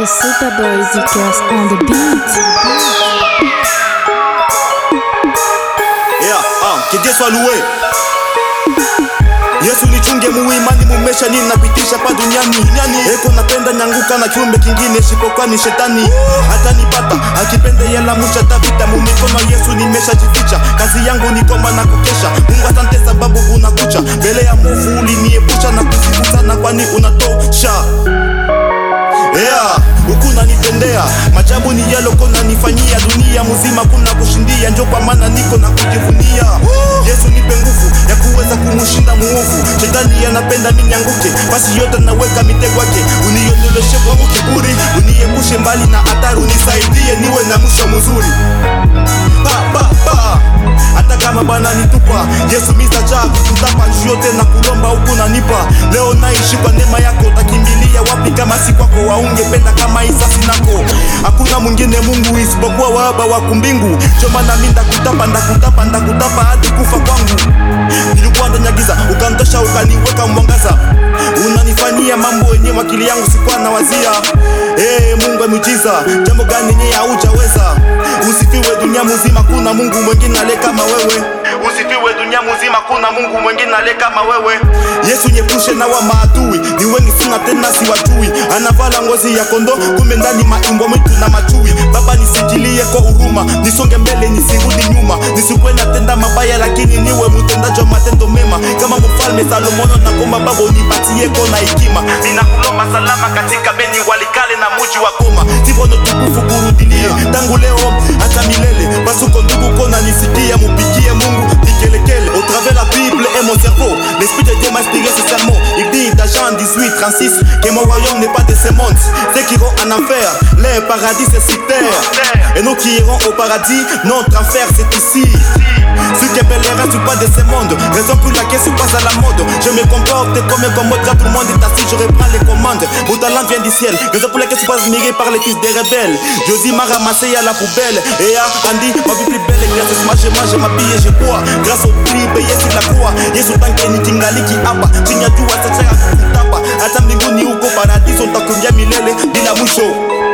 Superboy Zikers on the beat. Yeah, ah, que soit loué. Yesu nichunge muimani mumesha nini napitisha pa duniani duniani eko napenda nyanguka na kiumbe kingine sipokuwa ni shetani hata nipata akipenda yela musha tavita mumikono Yesu nimeshajificha kazi yangu ni komba na kukesha Mungu asante sababu unakucha mbele ya movu uliniepusha na kuzikutana kwani unatosha yeah, huku nanitendea majabu ni yalo kona nifanyia dunia mzima kuna kushindia njo kwa maana niko na kujivunia Yesu nipe nguvu ya kuweza kumushinda muovu shetani anapenda minyanguke basi yote naweka mitego yake uniondoleshe kwangu kiburi uniepushe mbali na hatari unisaidie niwe na mwisho mzuri pa, pa, pa. hata kama bana nitupa Yesu misacha kutapa njuu yote na kulomba huku nanipa leo naishi kwa neema yako utakimbilia wapi kama si kwako waungependa kama isasi nako hakuna mwingine Mungu isipokuwa waba wa kumbingu choma na minda kutapa ndakutapa ndakutapa hadi kufa kwangu nilikuwa ndani ya giza ukantosha ukaniweka mwangaza unanifanyia mambo yenye akili yangu sikuwa na wazia hey, Mungu amujiza jambo gani yenye haujaweza usifiwe dunia mzima kuna Mungu mwingine ale kama wewe usifiwe dunia mzima kuna Mungu mwingine ale kama wewe Yesu nyepushe na wa maadui ni wengi sina tena siwajui anavala ngozi ya kondo kumbe ndani maimbwa mwitu na machui baba nisikilie kwa huruma nisonge mbele nisirudi nyuma nisikuwe natenda mabaya lakini niwe mtendaji wa matendo mema kama mfalme Salomono na komba baba unipatie kona hekima ninakulomba salama katika beni walikale na muji wa Goma sifono tukufu kurudilie tangu leo hata milele pasuko ndugu kona nisikie mupigie Mungu nikelekele au travers la Bible et mon cerveau l'esprit de Dieu m'a inspiré ce sermon il dit dans Jean 18 36 que mon royaume n'est pas de ce monde ceux qui iront en enfer leur paradis c'est sur terre et nous qui irons au paradis notre enfer c'est ici ceux qui appelleraient sont pas de ce monde Raison pour laquelle je passe à la mode Je me comporte comme un commode Quand tout le monde est assis je reprends les commandes Mon talent vient du ciel Raison pour laquelle je suis pas admiré par les fils des rebelles Josie m'a ramassé à la poubelle Et à Andy ma vie plus belle Grâce à moi je mange, je m'habille et je bois Grâce au prix payé sur la croix Yesu tankeni kingaliki hapa Chini ya jua sasa kutapa Hata mbinguni huko paradiso Utakumbia milele bila mwisho